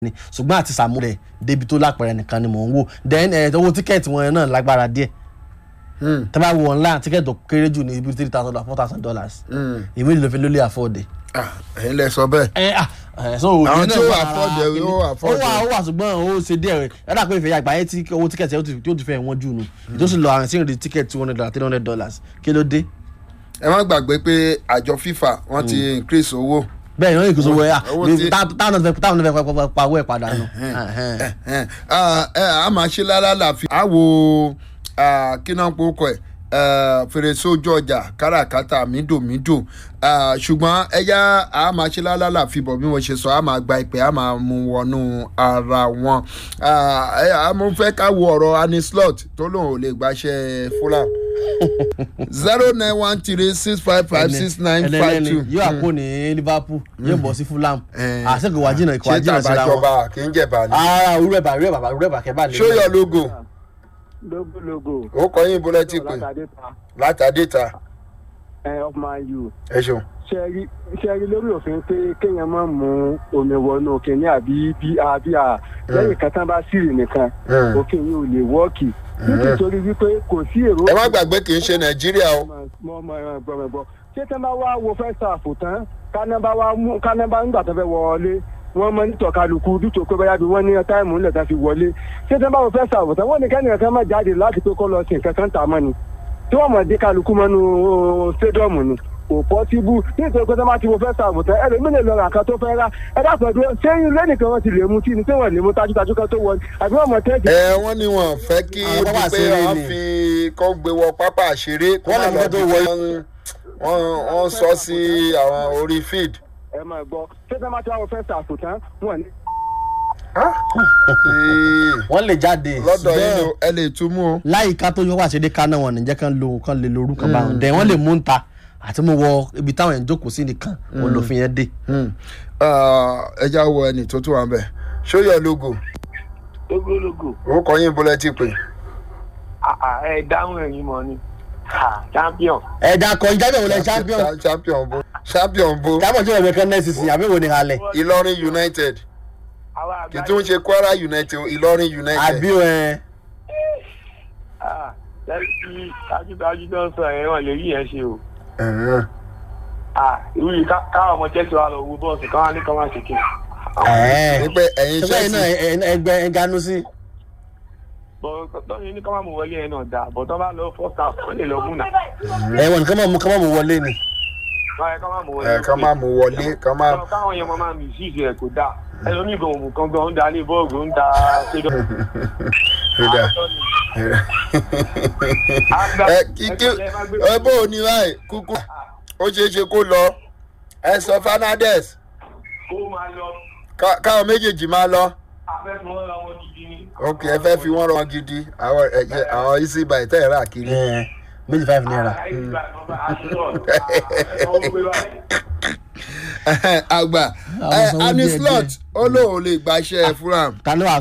ni ṣùgbọ́n àti sàmú rẹ̀ débi tó lápẹ̀rẹ̀ nìkan ni mò ń wò then ẹ̀ owó tíkẹ́ẹ̀tì wọn náà lágbára díẹ̀ tẹ́ bá wo online tíkẹ́ẹ̀tì tó kéré jù ní ibi three thousand dollars four thousand dollars èmi ló fi lólè àfọ̀dé. ẹ̀yin lẹ sọ bẹ́ẹ̀. ẹ ah ẹ so Àwọn ìyẹn tí náà ó wà afford lára ẹ̀, kíní. ó afford ó wà ẹ̀. ó wà ṣùgbọ́n ó ṣe díẹ̀ rẹ̀ ẹ dà pé ìfẹ̀yà àgbáyé tí owó tíkẹ́ẹ̀tì yóò ti- yóò ti fẹ́ wọ́n jù nù tó sì lọ àwọn tí ń rí tíkẹ́ẹ̀tì two hundred dollars three hundred dollars kí ló dé ẹ má gbàgbé pé àjọ FIFA wọ́n ti increase owó. bẹ́ẹ̀ ni wọ́n yìí kò sọ wọ́n yà Owó tí- táwọn náà fẹ́ táwọn náà fẹ́ pa- pa owó ẹ̀ padà nù. Ẹ̀hẹ́n. Ah, ẹ, a máa ṣe lálàáfíà. a wo ah, kí náà pọ̀ kọ́ ẹ̀ eh, fèrèsé ojú ọjà káràkátà mídòmídò Ah, ṣùgbọ́n ẹ̀yà a máa ṣe lálàáfíà bọ̀ bí mo ṣe sọ a máa gba ìpè a máa mú wọnú ara wọn. Ah, ẹ, a mo fẹ́ ká wo ọ̀rọ̀ anislot tó lóun ò lè gbaṣẹ́ Fulham zero nine one three six five five six nine five two. yóò àpò ní Liverpool yóò bọ̀ sí Fulham Eh. àṣekò wá jìnnà ìkọ̀ wá ṣé jìnnà síra wọn. tàbájọba kì í jẹ̀bà ni. ara òwúrọ̀ ẹ̀bà rẹ̀ bàbá rẹ̀ bàkẹ́ bá lè. show your logo lógólógó. ó kọ yín bọ́lá tí pé látàdé ta látàdé ta ẹ of man u. ẹ ṣeun. ṣẹ́rí ṣẹ́rí lórí òfin pé kéèyàn máa mú omi wọnú kìnìún àbí bí àbí à lẹ́yìn kan tán bá sírì nìkan Mm. òfin yìí ò lè wọ́ọ̀kì nítorí wípé kò sí èrò. ẹ má gbàgbé kì í ṣe nàìjíríà o. mo mọ ẹran gbọmọgbọ ṣé tán bá wá wo fẹ́ sàfò tán káná bá wá mú káná bá nígbà tó fẹ́ wọlé wọ́n mọ nítọ̀ kálukú dútò pé báyà bí wọ́n ní táìmù ńlẹ̀ tán fi wọlé ṣé tán bá wo fẹ́ sàfò tán wọ́n ní kẹ́nìyàn kan má jáde láti pé kó lọ sí nǹkan kan tà mọ́ ni tí wọ́n mọ̀ dé kálukú mọ́nú stadium ni kò pọ́síbú nítorí pé tán bá ti wo fẹ́ sàfò tán ẹlòmíì lè lọ rà kan tó fẹ́ rà ẹ dákun ẹ̀dúró ṣé ilé nìkan wọ́n ti lè mú tí ni tí wọ́n lè mú tajútajú kan tó wọlé àbí wọ́n mọ̀ tẹ́ẹ̀kì ẹ wọ́n ní wọn fẹ́ kí Àwọn pápá pé àṣeré wọ́n ni. fi kọ́ gbé wọ pápá àṣeré kó Wọ́n má lè lọ fi tó bí wọ- wọ́n wọ́n wọ́n sọ sí àwọn orí feed. ẹ máa gbọ́ ṣé tán bá ti wá wo fẹ́ sàfò tán wọ́n ní Ee, wọ́n lè jáde. lọ́dọ̀ yín ṣùgbọ́n ni ẹ lè tún mú o. láyìíká tó yọ wá ṣe dé kaná wọn nìjẹ́ kan lo kan lè lo orúkọ báwọn dẹ̀ wọ́n lè mú ń ta àti mo wọ ibi táwọn èèyàn jókòó sí nìkan wọn lòfin yẹn dé. Ah, ẹ já wọ ẹni tó tún wà bẹ̀. show your logo lógólógó ó kọ yín bọ́lá tí pé. ẹ dáhùn ẹ̀yin mọ ni Ah, champion ẹ̀dá kan jábẹ̀ wọlé champion Cha- champion bo champion bo champion tí wọ́n bẹ̀ kan náà sísìn àbí wo ni halẹ̀ Ìlọrin United àwa kì í tún ṣe Kwara United o, Ìlọrin United. àbí ẹ̀ lẹ́yìn dájúdájú tó ń sọ ẹ̀ wọ́n lè rí yẹn ṣe o Ẹ̀hẹ́n. Ah, irú yìí ká- káwọn ọmọ Chelsea wa lọ wo bọ́ọ̀sì káwọn ní káwọn ṣe kí ẹ̀ ní pé ẹ̀yin ṣẹgbẹ́ iná Chelsea ẹgbẹ́ ẹganu sí. tọ́yìn ní káwọn mú wọlé yẹn náà dáa bọ̀ tọ́ bá lọ first half wọ́n lè lọ mú nà ẹ̀wọ̀n nìkan máa mú kán máa mú wọlé ni. káwọn mú wọlé ẹ̀ ká má mú wọlé ká má. Káwọn- káwọn yẹn mọ máa mi sí ìṣe ẹ̀ kò dáa ẹlòmíì gan òmù kan gan ń da ní bọ́ọ̀gù ń da ṣédọ̀ Rẹ̀dà. ẹ kí kí ẹ bó o ní báyìí kúkú ó ṣeé ṣe kó lọ ẹ sọ Fernandez kó máa lọ ká- káwọn méjèèjì máa lọ afẹ́fẹ́ wọn ra wọn gidi ni. ok ẹ fẹ́ fi wọ́n rán gidi àwọn ẹ̀jẹ̀ àwọn easy buy tẹ́ ẹ̀ rà kiri. ẹ̀ méjì five naira. àgbà Àwọn sanwó díẹ̀ anislot díẹ̀. ó lóun lè gbaṣẹ́ Fulham ta ló wà